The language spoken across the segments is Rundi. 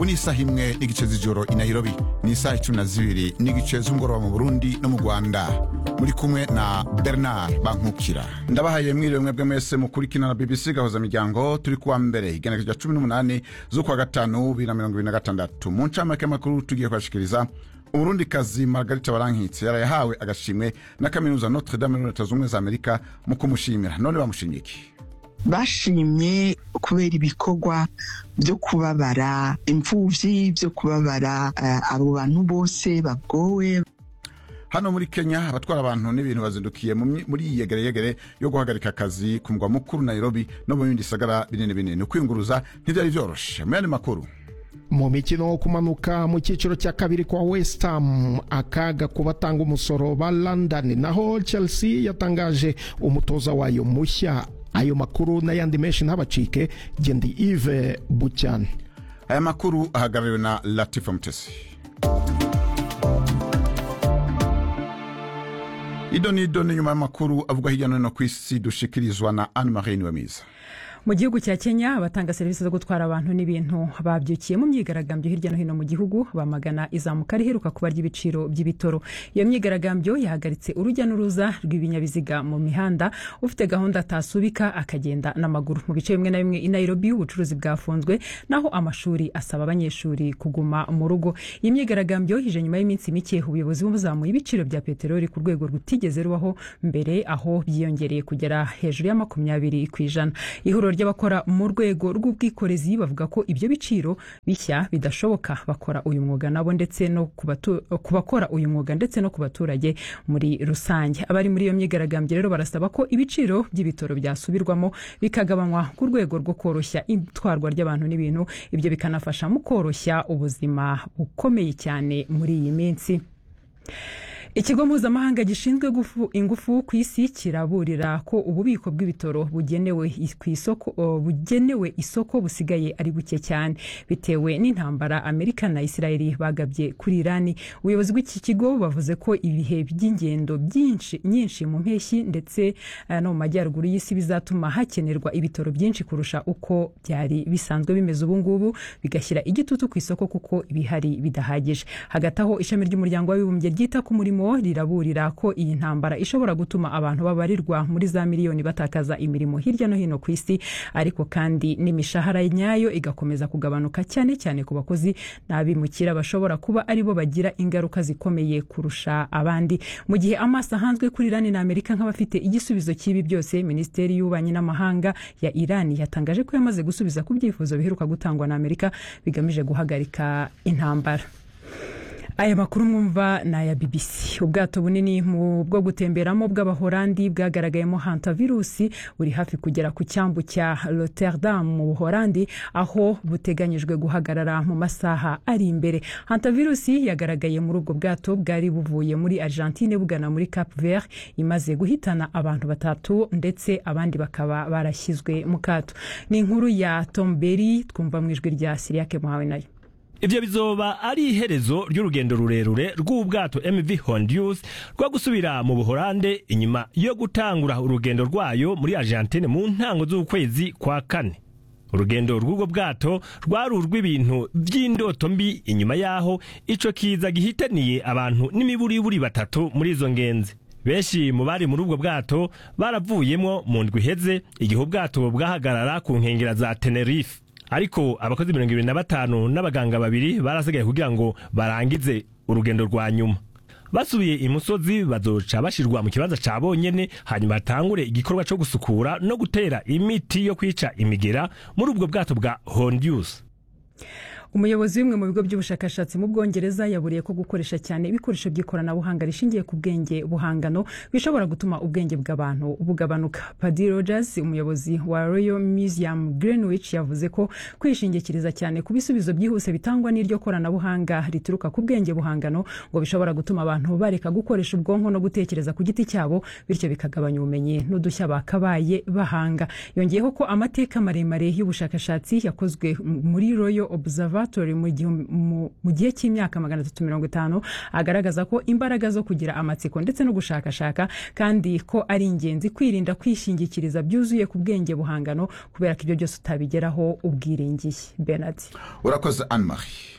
ubu ni isaha imwe n'igice z'ijoro i nairobi ni isaha icumi na zibiri n'igice z'umugoroba mu burundi no mu rwanda muri kumwe na bernard bankukira ndabahaye mwiriwe mwebwe mwese mukurikina na bbc gahoza miryango turi kuwa mbere igenekerezo rya cumi n'umunani z'ukwa gatanu bibiri na mirongo ibiri na gatandatu mu ncamake y'amakuru tugiye kubashikiriza umurundikazi margarita barankitse yarayahawe agashimwe na kaminuza notre dame muri leta z'ubumwe za amerika mu kumushimira none bamushimye iki bashimye kubera ibikorwa byo kubabara imfubyi byo kubabara uh, abo bantu bose bagowe hano muri kenya abatwara abantu n'ibintu bazindukiye muri iyi yegereyegere yo guhagarika akazi ku mugwa mukuru nairobi no mu bindi bisagara binini binini ukwiyunguruza ntibyari byoroshe mu yandi makuru mu mikino wo kumanuka mu cyiciro cya kabiri kwa west ham akaga ku batanga umusoro ba london naho chelsea yatangaje umutoza wayo mushya ayo makuru n'ayandi menshi ntabacike gendi ive bucyane aya makuru ahagarariwe na latifa mutesi ido ni ido ni nyuma y'amakuru avugwa hirya no hino ku isi dushikirizwa na anne marie niwemiza mu gihugu cya kenya abatanga serivisi zo gutwara abantu n'ibintu babyukiye mu myigaragambyo hirya no hino mu gihugu bamagana izamuka riheruka kuba ry'ibiciro by'ibitoro iyo myigaragambyo yahagaritse urujya n'uruza rw'ibinyabiziga mu mihanda ufite gahunda atasubika akagenda n'amaguru mu bice bimwe na bimwe i nairobi ubucuruzi bwafunzwe naho amashuri asaba abanyeshuri kuguma mu rugo iyi myigaragambyo ije nyuma y'iminsi mike ubuyobozi buzamuye ibiciro bya peteroli ku rwego rutigeze rubaho mbere aho byiyongereye kugera hejuru ya makumyabiri ku ijana ihuriro ry'abakora mu rwego rw'ubwikorezi bavuga ko ibyo biciro bishya bidashoboka bakora uyu mwuga nabo ndetse no ku bakora uyu mwuga ndetse no ku baturage muri rusange abari muri iyo myigaragambyo rero barasaba ko ibiciro by'ibitoro byasubirwamo bikagabanywa ku rwego rwo koroshya itwarwa ry'abantu n'ibintu ibyo bikanafasha mu koroshya ubuzima bukomeye cyane muri iyi minsi ikigo mpuzamahanga gishinzwe ingufu ku isi kiraburira ko ububiko bw'ibitoro bugenewe isoko bugenewe isoko busigaye ari buke cyane bitewe n'intambara amerika na isirayeli bagabye kuri irani ubuyobozi bw'iki kigo bavuze ko ibihe by'ingendo byinshi nyinshi mu mpeshyi ndetse no mu majyaruguru y'isi bizatuma hakenerwa ibitoro byinshi kurusha uko byari bisanzwe bimeze ubu ngubu bigashyira igitutu ku isoko kuko ibihari bidahagije hagati aho ishami ry'umuryango w'abibumbye ryita ku murimo riraburira ko iyi ntambara ishobora gutuma abantu babarirwa muri za miliyoni batakaza imirimo hirya no hino ku isi ariko kandi n'imishahara nyayo igakomeza kugabanuka cyane cyane ku bakozi n'abimukira bashobora kuba aribo bagira ingaruka zikomeye kurusha abandi mu gihe amaso ahanzwe kuri irani na amerika nk'abafite igisubizo cy'ibi byose minisiteri y'ububanyi n'amahanga ya irani yatangaje ko yamaze gusubiza ku byifuzo biheruka gutangwa na amerika bigamije guhagarika intambara aya makuru mwumva ni aya bbc ubwato bunini mu bwo gutemberamo bw'abahorandi bwagaragayemo hantavirusi buri hafi kugera ku cyambu cya rotterdam mu buhorandi aho buteganyijwe guhagarara mu masaha ari imbere hantavirusi yagaragaye muri ubwo bwato bwari buvuye muri argentine bugana muri cap vert imaze guhitana abantu batatu ndetse abandi bakaba barashyizwe mu kato ni inkuru ya tomberi twumva mu ijwi rya siriyake muhawe nayo ivyo bizoba ari iherezo ry'urugendo rurerure rw'ubwato mv hondius rwo gusubira mu buhorande inyuma yo gutangura urugendo rwayo muri argentine mu ntango z'ukwezi kwa kane urugendo rw'ubwo bwato rwari urw'ibintu by'indoto mbi inyuma y'aho ico kiza gihitaniye abantu n'imiburiburi batatu muri izo ngenzi benshi mu bari muri ubwo bwato baravuyemwo mu ndwi iheze igihe ubwato bwahagarara ku nkengera za tenerife ariko abakozi mirongo ibiri na batanu n'abaganga babiri barasigaye kugira ngo barangize urugendo rwa nyuma basubiye imusozi bazoca bashirwa mu kibanza ca bonyene hanyuma hatangure igikorwa co gusukura no gutera imiti yo kwica imigera muri ubwo bwato bwa hondius umuyobozi w'imwe mu bigo by'ubushakashatsi mu bwongereza yaburiye ko gukoresha cyane ibikoresho by'ikoranabuhanga rishingiye ku bwenge buhangano bishobora gutuma ubwenge bw'abantu bugabanuka padi rogers umuyobozi wa royal museum greenwich yavuze ko kwishingikiriza cyane ku bisubizo byihuse bitangwa n'iryo koranabuhanga rituruka ku bwenge buhangano ngo bishobora gutuma abantu bareka gukoresha ubwonko no gutekereza ku giti cyabo bityo bikagabanya ubumenyi n'udushya bakabaye bahanga yongeyeho ko amateka maremare y'ubushakashatsi yakozwe muri royal observer observatory mu gihumbi- mu- mu gihe cy'imyaka magana atatu mirongo itanu agaragaza ko imbaraga zo kugira amatsiko ndetse no gushakashaka kandi ko ari ingenzi kwirinda kwishingikiriza byuzuye ku bwenge buhangano kubera ko ibyo byose utabigeraho ubwiringiye benard urakoze anne marie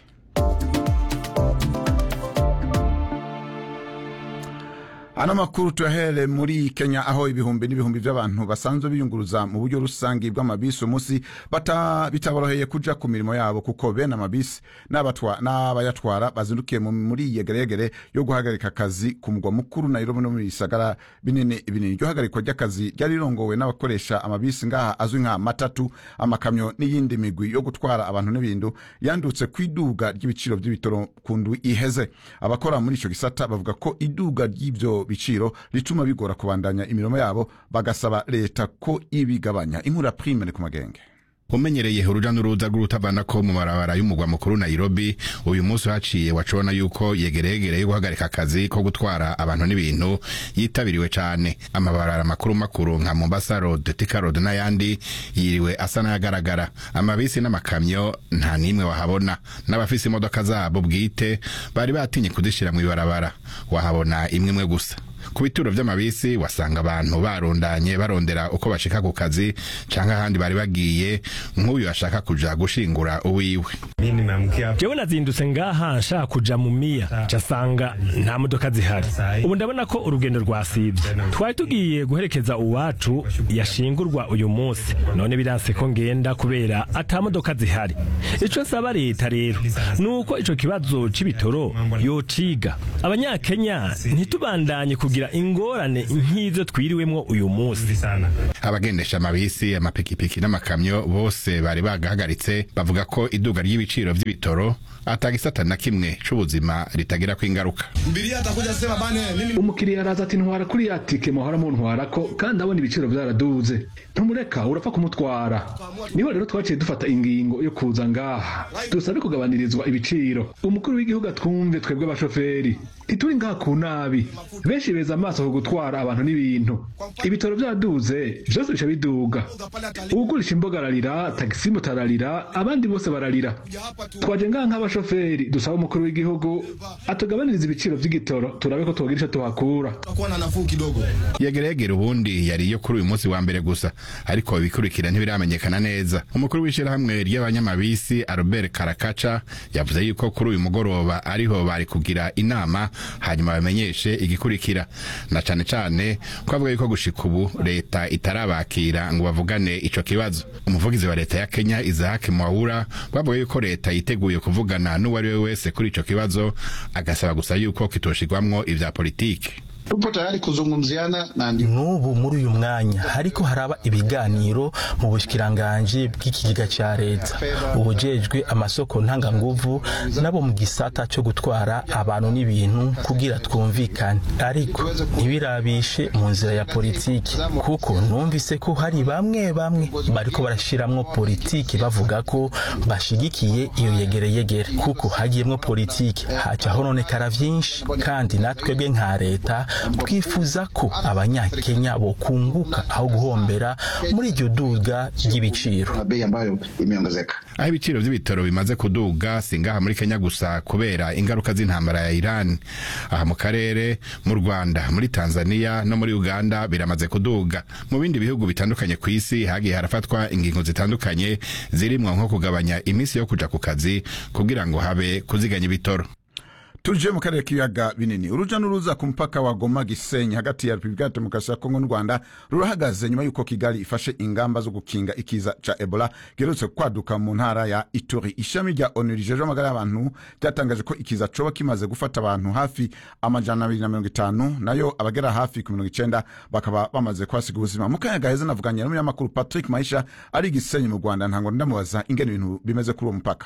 ano makuru tuyahere muri kenya aho ibihumbi n'ibihumbi by'abantu basanzwe biyunguruza mu buryo rusange bw'amabisi umunsi bata- bitaboroheye kuja ku mirimo yabo kuko bene amabisi n'abatwa- n'abayatwara bazindukiye mu- muri yegeregere yo guhagarika akazi ku mugwa mukuru nairobi no mu bisagara binini binini iryo hagarikwa ry'akazi ryari rirongowe n'abakoresha amabisi ngaha azwi nka matatu amakamyo n'iyindi migwi yo gutwara abantu n'ibintu yandutse ku iduga ry'ibiciro by'ibitoro ku ndwi iheze abakora muri ico gisata bavuga ko iduga ry'ivyo biciro rituma bigora kubandanya imirimo yabo bagasaba leta ko ibigabanya inkuru ya prime ni ku magenge umenyereye uruja n'uruza rw'urutavana ko mu marabara y'umugwa mukuru Nairobi uyu munsi haciye wacibona yuko yegeregere yo guhagarika akazi ko gutwara abantu n'ibintu yitabiriwe cane amabarara makuru makuru nka Mombasa Road Thika Road n'ayandi yiriwe asa n'ayagaragara amabisi n'amakamyo nta nimwe wahabona n'abafise imodoka zabo bwite bari batinye kuzishira mu ibarabara wahabona imwe imwe gusa ku bituro vy'amabisi wasanga abantu barundanye barondera uko bashika ku kazi canke ahandi bari bagiye nk'uyu ashaka kuja gushingura uwiwe mi nimeamkia jewe nazindutse ngaha nshaka kuja mu miya casanga nta modoka zihari ubu ndabona ko urugendo rwasivye twari tugiye guherekeza uwacu yashingurwa uyu munsi none biranse ko ngenda kubera ata modoka zihari ico nsaba leta rero nuko ico kibazo c'ibitoro yociga abanyakenya ntitubandanye kugira ingorane nk'izo twiriwemwo uyu munsi sana abagendesha amabisi amapikipiki n'amakamyo bose bari bagahagaritse bavuga ko iduga ry'ibiciro vy'ibitoro atagisata na kimwe c'ubuzima ritagirako ingaruka Mbiria atakuja sema bane mimi umukiriya araza ati ntwara kuri ya tike muhora muntwara ko kandi abona ibiciro byaraduze ntumureka urapfa kumutwara niho rero twaciye dufata ingingo yo kuza ngaha dusabe kugabanirizwa ibiciro umukuru w'igihugu atwumve twebwe abashoferi ntituri ngaha ku nabi benshi beza amaso ku gutwara abantu n'ibintu ibitoro byaduze byose bica biduga ugurisha imboga ararira tagisi ararira abandi bose bararira twaje ngaha nk'abashoferi dusaba umukuru w'igihugu atugabaniriza ibiciro by'igitoro turabe ko twogira ico tuhakura takuwa na nafuu kidogo. yegeregere ubundi yari iyo kuri uyu munsi wa mbere gusa ariko ibikurikira ntibiramenyekana neza umukuru w'ishirahamwe ry'abanyamabisi Albert Karakaca yavuze yuko kuri uyu mugoroba ariho bari kugira inama hanyuma bamenyeshe igikurikira na cane cane ko avuga yuko gushika ubu leta itarabakira ngo bavugane ico kibazo umuvugizi wa leta ya Kenya Isaac Mwaura bavuga yuko leta yiteguye kuvugana n'uwari we wese kuri ico kibazo agasaba gusa yuko kitoshigwamwo ivya politiki tupo tayari kuzungumziana na ndi n'ubu muri uyu mwanya hariko haraba ibiganiro mu bushikiranganji bw'ikigega ca leta ubujejwe amasoko ntanganguvu nabo mu gisata co gutwara abantu n'ibintu kugira twumvikane ariko ntibirabishe mu nzira ya politiki kuko numvise ko hari bamwe bamwe bariko barashiramwo politiki bavuga ko bashigikiye iyo yegereyegere kuko hagiyemwo politiki haca hononekara vyinshi kandi natwebwe nka leta twifuza ko abanyakenya bokunguka aho guhombera muri iryo duga ry'ibiciro na bei ambayo imeongezeka. aho ibiciro vy'ibitoro bimaze kuduga si ngaha muri kenya gusa kubera ingaruka z'intambara ya iran aha mu karere mu rwanda muri tanzania no muri uganda biramaze kuduga mu bindi bihugu bitandukanye ku isi hagiye harafatwa ingingo zitandukanye zirimwo nko kugabanya iminsi yo kuja ku kazi kugira ngo habe kuziganya ibitoro tuje mu karere k'ibiyaga binini uruja n'uruza ku mupaka wa goma gisenyi hagati ya repubulika ya demokarasi ya kongo n'u rwanda rurahagaze nyuma y'uko kigali ifashe ingamba zo gukinga ikiza ca ebola giherutse kwaduka mu ntara ya ituri ishami rya onu rijejwe amagara y'abantu ryatangaje ko ikiza coba kimaze gufata abantu hafi amajana abiri na mirongo itanu nayo abagera hafi ku mirongo icenda bakaba bamaze kuhasiga ubuzima mu kanya gaheze navuganye n'umunyamakuru patrick maisha ari gisenyi mu rwanda ntango ndamubaza ingene ibintu bimeze kuri uwo mupaka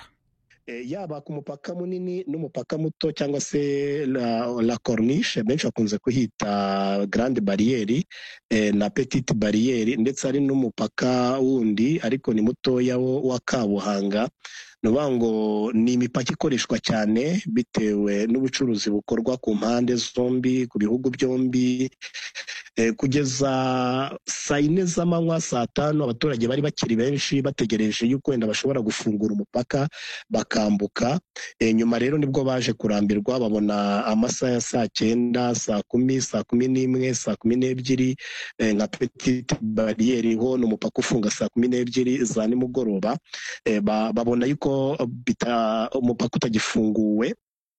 yaba ku mupaka munini n'umupaka muto cyangwa se la, la corniche benshi bakunze kuhita grande bariyeri eh, na petite bariyeri ndetse hari n'umupaka wundi ariko ni mutoya wo wa kabuhanga ni ukuvuga ngo ni imipaka ikoreshwa cyane bitewe n'ubucuruzi bukorwa ku mpande zombi ku bihugu byombi Eh, kugeza saa yine z'amanywa saa tanu abaturage bari bakiri benshi bategereje yuko wenda bashobora gufungura umupaka bakambuka Eh, nyuma rero nibwo baje kurambirwa babona amasaha ya saa cyenda saa kumi saa kumi n'imwe saa kumi n'ebyiri eh, nka petite bariyeri ho ni umupaka ufunga saa kumi n'ebyiri za nimugoroba Eh, ba- babona yuko bita- umupaka utagifunguwe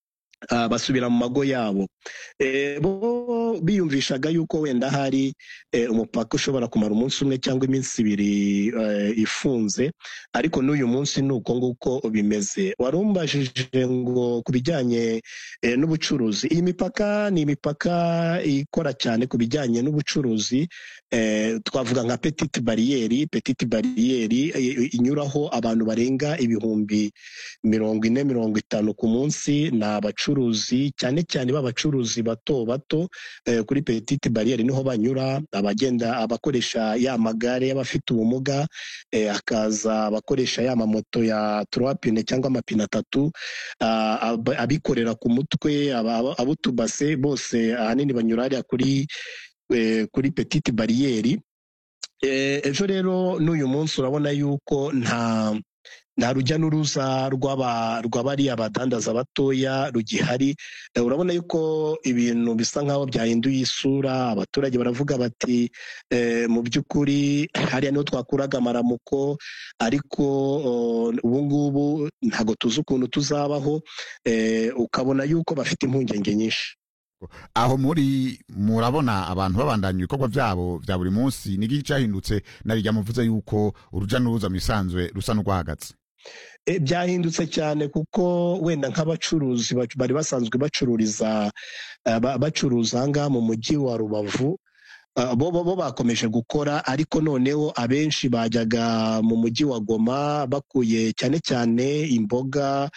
ah, basubira mu mago yabo Eh, bo biyumvishaga yuko wenda hari eh, umupaka ushobora kumara umunsi umwe cyangwa iminsi ibiri eh, ifunze ariko n'uyu munsi ni uko nguko bimeze wari umbajije ngo ku bijyanye eh, n'ubucuruzi iyi mipaka ni imipaka ikora cyane ku bijyanye n'ubucuruzi eh, twavuga nka petite bariyeri petite bariyeri eh, inyuraho abantu barenga ibihumbi mirongo ine mirongo itanu ku munsi ni abacuruzi cyane cyane b'abacuruzi bato bato eh, kuri petite bariyeri niho banyura abagenda abakoresha ya magare y'abafite ubumuga eh, hakaza abakoresha ya mamoto ya turapine cyangwa amapine atatu ah, ab- abikorera ku mutwe aba- aba- ab'utubase bose ahanini banyura hariya kuri eh, kuri petite bariyeri Eh, ejo rero n'uyu munsi urabona yuko nta nta rujya n'uruza rw'aba- rw'abariya badandaza batoya rugihari Eh, urabona yuko ibintu bisa nk'aho byahinduye isura abaturage baravuga bati eh, mu by'ukuri hariya niho twakuraga amaramuko ariko oh, ubu ngubu ntabwo tuzi ukuntu tuzabaho eh, ukabona yuko bafite impungenge nyinshi aho muri murabona abantu babandanya ibikorwa byabo bya buri munsi niki cyahindutse narijya muvuze yuko uruja n'uruza mu isanzwe rusa n'urwahagaze E, byahindutse cyane kuko wenda nk'abacuruzi bac- bari basanzwe bacururiza eh, ba- bacuruza ahangaha mu mujyi wa rubavu ah, bo bo bo bakomeje gukora ariko noneho abenshi bajyaga mu mujyi wa goma bakuye cyane cyane imboga